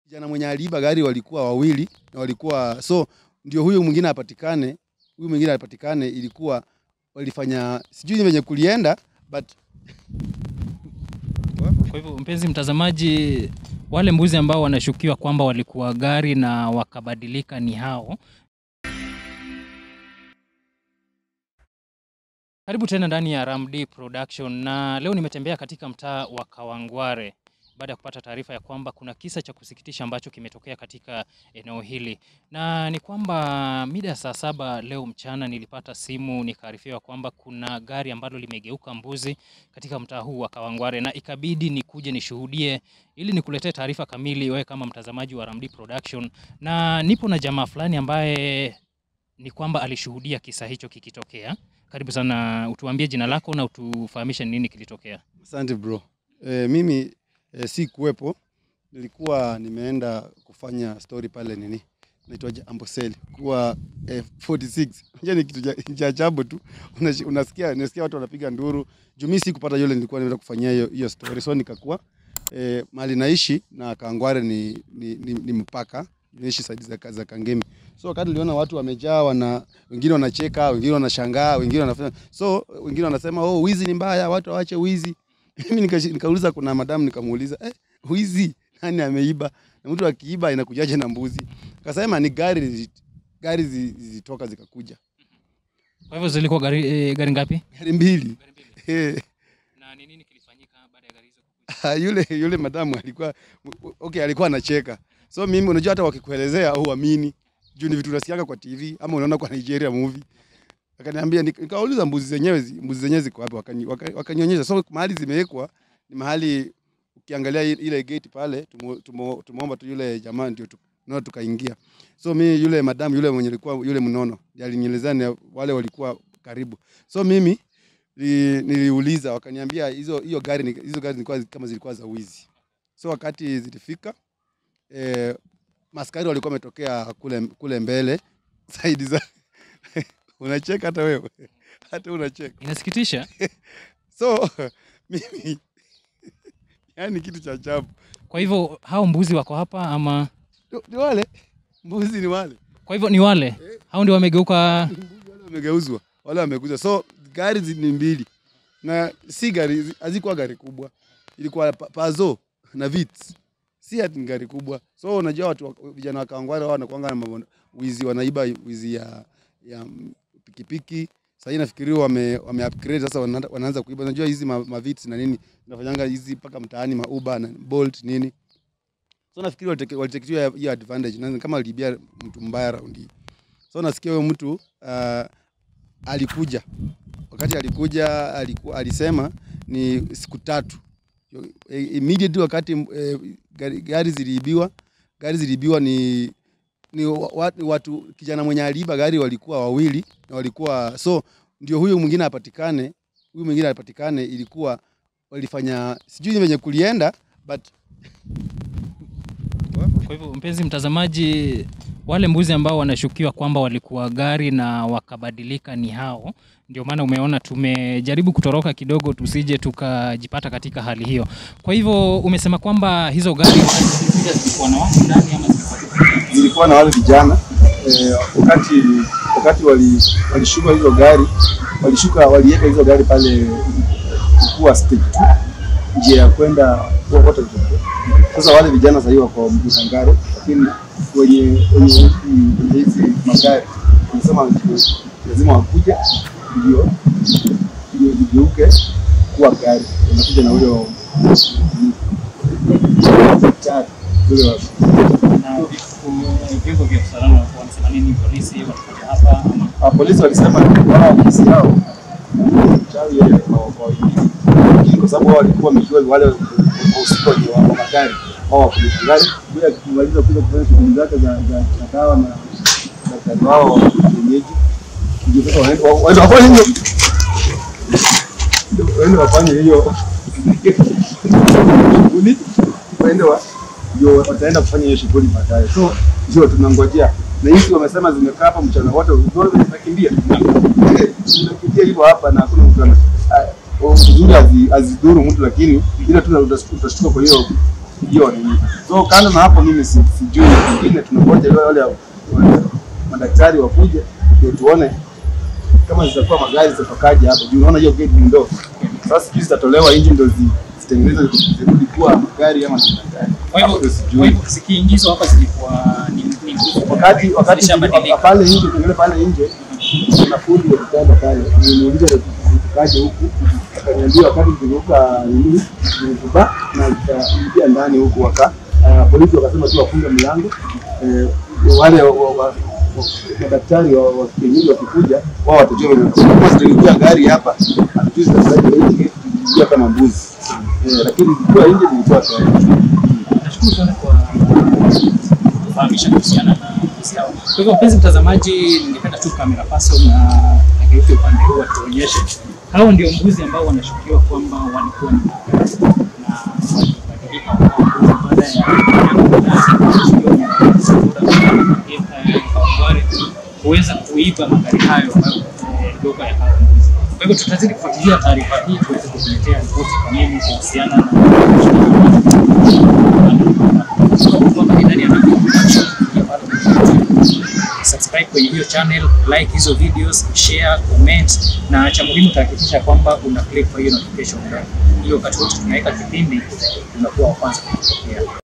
kijana mwenye aliiba gari walikuwa wawili na walikuwa so ndio huyu mwingine apatikane, huyu mwingine apatikane, ilikuwa walifanya sijui venye kulienda but Kwa hivyo mpenzi mtazamaji, wale mbuzi ambao wanashukiwa kwamba walikuwa gari na wakabadilika ni hao. Karibu tena ndani ya Ramdi Production, na leo nimetembea katika mtaa wa Kawangware baada ya kupata taarifa ya kwamba kuna kisa cha kusikitisha ambacho kimetokea katika eneo hili, na ni kwamba mida ya saa saba leo mchana nilipata simu nikaarifiwa kwamba kuna gari ambalo limegeuka mbuzi katika mtaa huu wa Kawangware, na ikabidi nikuje nishuhudie ili nikuletee taarifa kamili wewe kama mtazamaji wa Ramdi Production, na nipo na jamaa fulani ambaye ni kwamba alishuhudia kisa hicho kikitokea. Karibu sana, utuambie jina lako na utufahamishe ni nini kilitokea. asante bro. E, mimi e, si kuwepo, nilikuwa nimeenda kufanya story pale nini naitwaje Amboseli kuwa eh, 46 Unajua ni kitu cha- cha ajabu tu Unashi- unasikia unasikia watu wanapiga nduru juu mimi sikupata yule nilikuwa nimeenda kufanyia hiyo hiyo story so nikakuwa eh, mahali naishi na Kangware ni, ni, ni, ni mpaka naishi saidi za, za Kangemi so wakati niliona watu wamejaa wana wengine wanacheka wengine wanashangaa wengine wanafanya so wengine wanasema oh wizi ni mbaya watu waache wizi mimi nikashi- nikauliza kuna madamu nikamuuliza eh, wizi nani ameiba na mtu akiiba inakujaje na mbuzi akasema ni gari zi- gari zi- zilitoka zikakuja Kwa hivyo zilikuwa gari, eh, gari ngapi? gari mbili Eh, Na ni nini kilifanyika baada ya gari hizo kukuja? yule yule madamu alikuwa okay, alikuwa anacheka so mimi unajua hata wakikuelezea huamini juu ni vitu unasikiaga kwa TV ama unaona kwa Nigeria movie akaniambia nik- nikauliza mbuzi zenyewe zi- mbuzi zenyewe ziko wapi wakani- waka- wakanionyesha so mahali zimewekwa ni mahali ukiangalia i- ile gate pale tumo- tumo- tumeomba tu yule jamaa ndio tu- ndio tukaingia so mi yule madamu yule mwenye alikuwa yule mnono ndiye alinielezea ni wale walikuwa karibu so mimi ni- niliuliza wakaniambia hizo hiyo gari ni- hizo gari zilikuwa kama zilikuwa za wizi so wakati zilifika eh, maskari walikuwa wametokea kule kule mbele saidi za unacheka hata wewe hata unacheka Inasikitisha. so mimi yani kitu cha ajabu Kwa hivyo hao mbuzi wako hapa ama Ni- ni wale mbuzi ni wale kwa hivyo ni wale hao ndio wamegeuka mbuzi wale wamegeuzwa wale wamegeuzwa so gari zi- ni mbili na si gari zi- hazikuwa gari kubwa ilikuwa pa- pazo na vits si ati ni gari kubwa so unajua watu wa- vijana wa Kawangware wao wanakuanga na mambo wizi wanaiba wizi ya ya mm, pikipiki sasa nafikiriwa wame, wame upgrade sasa wana- wanaanza kuiba unajua hizi ma, ma vits na nini zinafanyanga hizi mpaka mtaani ma Uber na Bolt nini so nafikiri waliteke- walitekewa hiyo advantage na kama alibia mtu mbaya raundi hii so nasikia huyo mtu uh, alikuja wakati alikuja aliku, alisema ni siku tatu Yo- e- immediately wakati eh, gari, gari ziliibiwa gari ziliibiwa ni ni wa- wa- ni watu kijana mwenye aliiba gari walikuwa wawili na walikuwa so ndio huyu mwingine apatikane huyu mwingine apatikane ilikuwa walifanya sijui venye kulienda but Kwa hivyo mpenzi mtazamaji, wale mbuzi ambao wanashukiwa kwamba walikuwa gari na wakabadilika ni hao. Ndio maana umeona tumejaribu kutoroka kidogo tusije tukajipata katika hali hiyo. Kwa hivyo umesema kwamba hizo gari wakati zilikuja zilikuwa na watu ndani ama zilikuwa zilikuwa na wale vijana eh, wakati wakati wali- walishuka hizo gari walishuka waliweka hizo gari pale kuwa stage tu njia ya kwenda wote sasa wale vijana sahii wako Mtangaro lakini wenye wenye wenye hizi magari wanasema lazima wakuja ndio ndio zigeuke kuwa gari wanakuja na huyo daktari ule wa na vyombo vya usalama wanasema nini? Polisi watakuja hapa ama Ah, polisi walisema ni wao ofisi yao mchawi yeye kwa kwa wengine. Lakini kwa sababu wao walikuwa wamejua wale wahusika wenye wa magari wao wakulima gari bila kumaliza kuja kufanya shughuli zake za za za dawa na daktari wao wa kienyeji ndio sasa waende wa- waende wafanye hiyo Ndio, waende wafanye hiyo shughuli waende wa ndio wataenda kufanya hiyo shughuli baadaye so ndio tunangojea na hizi wamesema zimekaa hapa mchana wote zote zinakimbia zinakimbia hivyo hapa na hakuna mtu ana ah, uzuri hazi- hazidhuru mtu lakini ile tu utas- utashtuka kwa hiyo hiyo nini. So kando na hapo, mimi si- sijui, pengine tunangoja wale wale wale madaktari wakuje ndio tuone kama zitakuwa magari zitatokaje hapo juu. Unaona hiyo gate ni ndogo, sasa sijui zitatolewa nje ndio zi- zitengenezwe zirudi kuwa magari ama ni magari. Kwa Hapo hivyo ndio kwa sijui. hivyo zikiingizwa hapa zilikuwa ni ni nguzo wakati wakati zishabadilika. pale nje tukiangalia pale nje kuna fundi wa kitanda pale nimuuliza tukaje huku akaniambia wakati tuliruka nini nilikuba na nikaingia ndani huku waka uh, polisi wakasema tu wafunge mlango eh, wale wa- wa- wa- madaktari wa wa kienyeji wakikuja wao watajua vile kama zitaingia gari hapa hatujui zitasaidi nje zitaingia kama mbuzi eh, lakini zikiwa nje zilikuwa tayari Nashukuru sana kwa kufahamisha kuhusiana na mbuzi hao. Kwa hivyo mpenzi mtazamaji, ningependa tu kamera person na ageuke upande huu atuonyeshe. Hao ndio mbuzi ambao wanashukiwa kwamba walikuwa ni magazi na walibadilika wakawa mbuzi baada ya Kawangware kuweza kuiba magari hayo ambayo eh, lugha ya hao mbuzi. Kwa hivyo tutazidi kufuatilia taarifa hii tuweze kukuletea ripoti kamili kuhusiana na subscribe kwenye hiyo channel, like hizo videos, share, comment na cha muhimu tahakikisha kwamba una click kwa hiyo notification bell ili wakati wote tunaweka kipindi unakuwa wa kwanza kupokea.